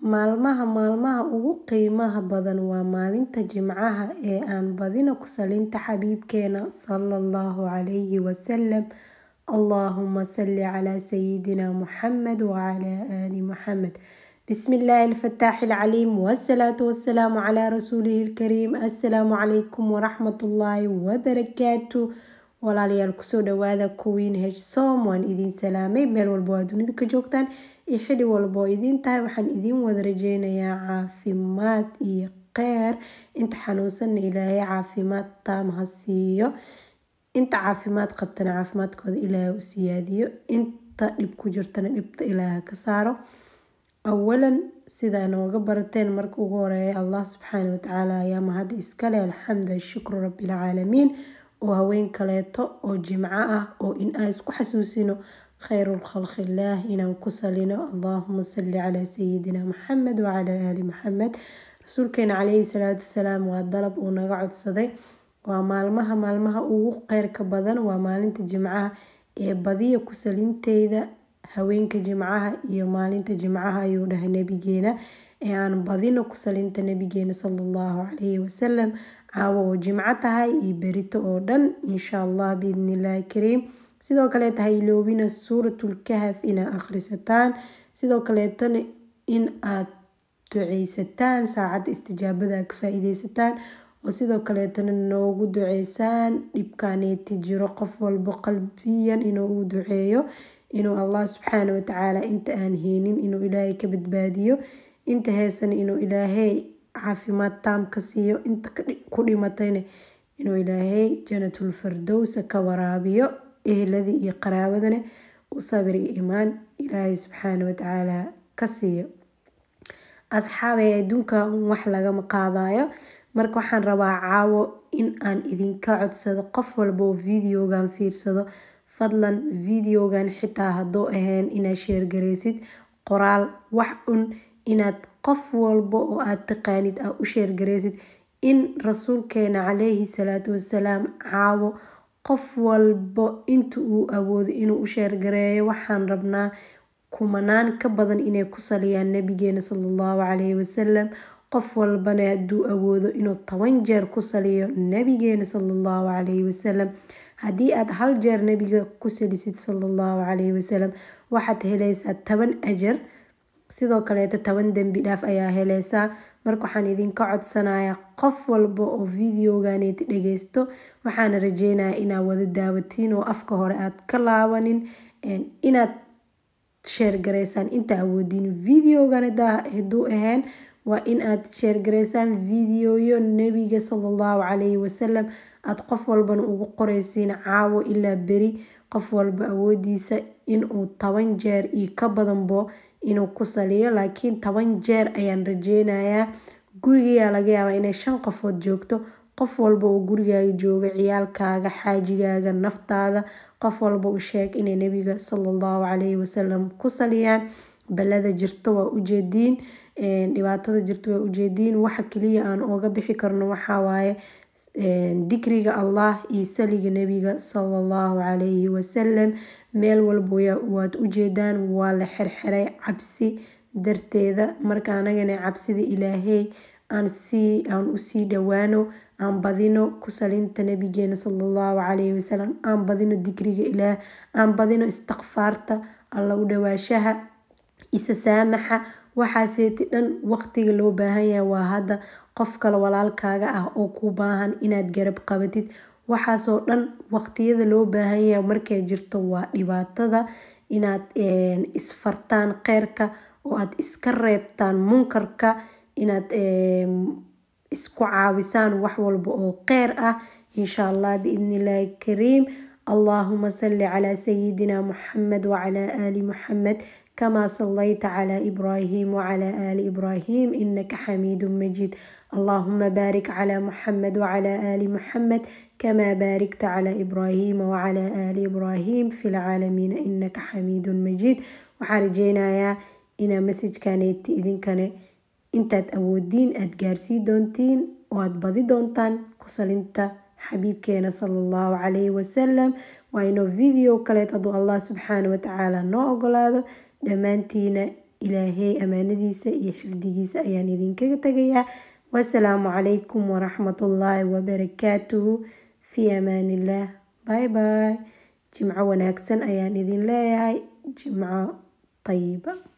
maalmaha maalmaha ugu qiimaha badan waa maalinta jimcaha ee aan badino ku salinta xabiibkeena sallallahu calayhi wasalam allahuma salli calaa sayidina muxamed wacalaa aali muxamed bismi illaahi alfataaxi alcaliim wasalaatu wasalaamu calaa rasuulihi alkariim assalaamu calaykum waraxmatullaahi wabarakaatu walaalayaal kusoo dhawaada kuwiin heshsom waan idiin salaamay meel walba waa dunida ka joogtaan iyo xili walba oo idiin tahay waxaan idiin wada rajeynayaa caafimaad iyo kheyr inta xanuunsanna ilaahay caafimaad taam ha siiyo inta caafimaad qabtana caafimaadkooda ilaahay u siyaadiyo inta dhib ku jirtana dhibta ilaaha ka saaro awalan sidaa nooga barateen marka ugu horeeya allah subxaana watacaala ayaa mahad iskale alxamdu shukru rabbilcaalamiin oo haween kaleeto oo jimco ah oo in aan isku xasuusino kheyru khalqillaah inaan ku salino allahuma salli calaa sayidina maxamed wacalaa aali maxamed rasuulkeena caleyhi salaatu wasalaam waa dalab uu naga codsaday waa maalmaha maalmaha ugu kheyrka badan waa maalinta jimcaha ee badiya ku salinteyda haweenka jimcaha iyo maalinta jimcaha ayuu dhahay nabigeena ee aan badino ku salinta nabigeena salallahu calayhi wasalam caawo oo jimco tahay iyo berito oo dhan insha allah biidnillaahi kariim sidoo kaleeta ha iloobina suuratulkahaf inaa akhrisataan sidoo kaleetana in aad duceysataan saacadda istijaabada ka faa-iideysataan oo sidoo kaleetana noogu duceysaan dhibkaneeti jiro qof walbo qalbiyan inuu u duceeyo inuu allah subxaana watacaala inta aan heynin inuu ilaahay ka badbaadiyo inta heesana inuu ilaahay caafimaad taam ka siiyo inta ku dhimatayna inuu ilaahay janatul fardowsa ka waraabiyo ehladii iyo qaraabadana u sabir iyo imaan ilaahay subxaana watacaala ka siiyo asxaabay adduunka wax lagama qaadayo marka waxaan rabaa caawo in aan idinka codsado qof walba oo videogan fiirsado fadlan videogan xitaa hadduu ahayn inaad sheergareysid qoraal wax un inaad qof walba oo aad taqaanid aa u sheergareysid in rasuulkeena caleyhi salaatu wasalaam caawo qof walba inta uu awoodo inuu u sheergareeyo waxaan rabnaa kumanaan ka badan inay ku saliyaan nabigeena salallahu calayhi wasalam qof walbana hadduu awoodo inuu toban jeer ku saliyo nabigeena salallahu calayhi wasalam haddii aad hal jeer nabiga ku salisid salallahu calayhi wasalam waxaad helaysaa toban ajar sidoo kaleeta toban dembi dhaaf ayaa helaysaa marka waxaan idinka codsanayaa qof walba oo videoganeeti dhageysto waxaana rajeynayaa inaad wada daawatiin oo afka hore aad ka laabanin inaad sheergareysaan inta awoodiin videogan haduu ahayn waa in aad sheergareysaan videoyo nabiga salallahu calayhi wasalam aada qof walbana ugu qoreysiin caawo ilaa beri qof walba awoodiisa inuu toban jeer iyo ka badanbo inuu ku saliyo laakiin toban jeer ayaan rajeynayaa gurigayaa laga yaabaa inay shan qofood joogto qof walba oo gurigaaga jooga ciyaalkaaga xaajigaaga naftaada qof walba u sheeg inay nabiga salallahu calayhi wasalam ku saliyaan balada jirto waa ujeediin dhibaatada jirto waa ujeediin waxa kaliya aan oga bixi karno waxawaaye dikriga allah iyo saliga nabiga salallahu calayhi wasalam meel walba waad ujeedaan waa la xirxiray cabsi darteeda marka anagana cabsida ilaahey aan sii aan usii dhawaano aan badino ku salinta nabigeena salallahu calayhi wasalam aan badino dikriga ilaah aan badino istikfaarta alla u dhawaashaha isa saamaxa waxaaseeti dhan waqtiga loo baahan yahay waa hadda qof kale walaalkaaga ah oo ku baahan inaad garab qabatid waxaasoo dhan waqtiyada loo baahan yahay markay jirto waa dhibaatada inaad isfartaan kheyrka oo aad iska reebtaan munkarka inaad isku caawisaan wax walba oo kheyr ah insha allah biidnillaahi kariim allahuma salli calaa sayidina muxamed wacalaa aali muxamed كما صليت على إبراهيم وعلى آل إبراهيم إنك حميد مجيد اللهم بارك على محمد وعلى آل محمد كما باركت على إبراهيم وعلى آل إبراهيم في العالمين إنك حميد مجيد وحرجينا يا إنا مسج كانت إذن كان intaad awoodiin aad gaarsii doontiin oo aad badi doontaan kusalinta xabiibkeena salallahu calayhi wasalam waa inoo video kaleed hadduu allah subxaana watacaala noo ogolaado dhammaantiina ilaahay amaanadiisa iyo xifdigiisa ayaan idinkaga tegayaa wasalaamu calaykum waraxmatullaahi wabarakaatuhu fii amaanillaah bye bye jimco wanaagsan ayaan idin leeyahay jimco tayiba